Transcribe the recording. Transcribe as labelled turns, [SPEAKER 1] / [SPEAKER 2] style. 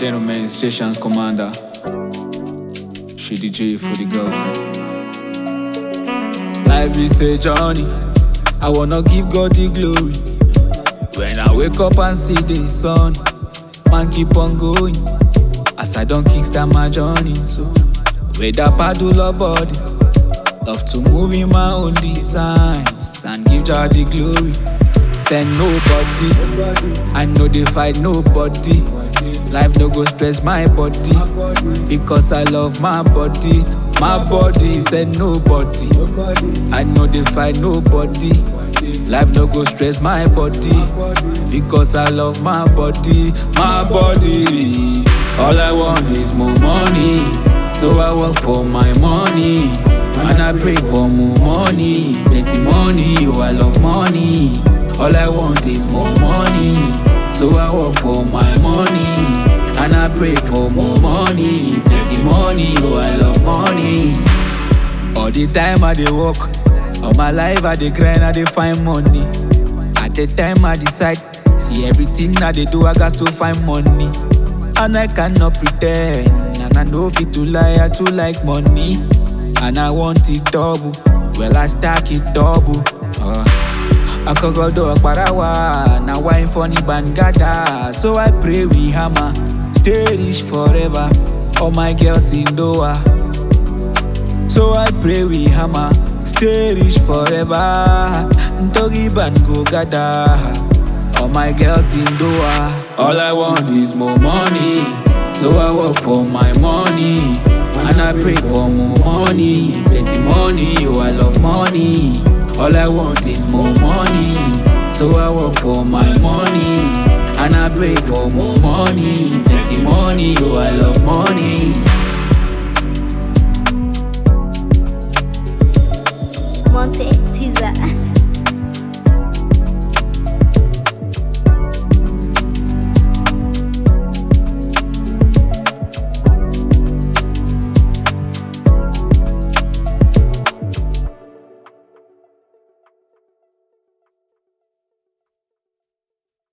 [SPEAKER 1] gentlemen, station's commander. She DJ for the girls. Life is a journey. I wanna give God the glory. When I wake up and see the sun, man keep on going. As I don't kickstart my journey, so whether paddle or body, love to move in my own designs and give God the glory. Send nobody, I know they fight nobody. Life no go stress my body because I love my body. My body said nobody. I know they fight nobody. Life no go stress my body because I love my body. My body. All I want is more money, so I work for my money. And I pray for more money, plenty money. Oh, I love money. All I want is more money. So I work for my money and I pray for more money, plenty money. Oh, I love money. All the time I dey work, all my life I dey grind, I dey find money. At the time I decide, see everything I dey do, I got to find money, and I cannot pretend. And I know fit to lie, I too like money, and I want it double. Well I stack it double. Uh. Akogodo Akbarawa, now wine funny bangada. So I pray we hammer, stay rich forever. All my girls in Doha. So I pray we hammer, stay rich forever. Ntogi ban go gada. All my girls in Doha. All I want is more money. So I work for my money. And I pray for more money. Plenty money, oh I love money. All I want is more money. So I work for my money. And I pray for more money. Plenty money, oh I love money.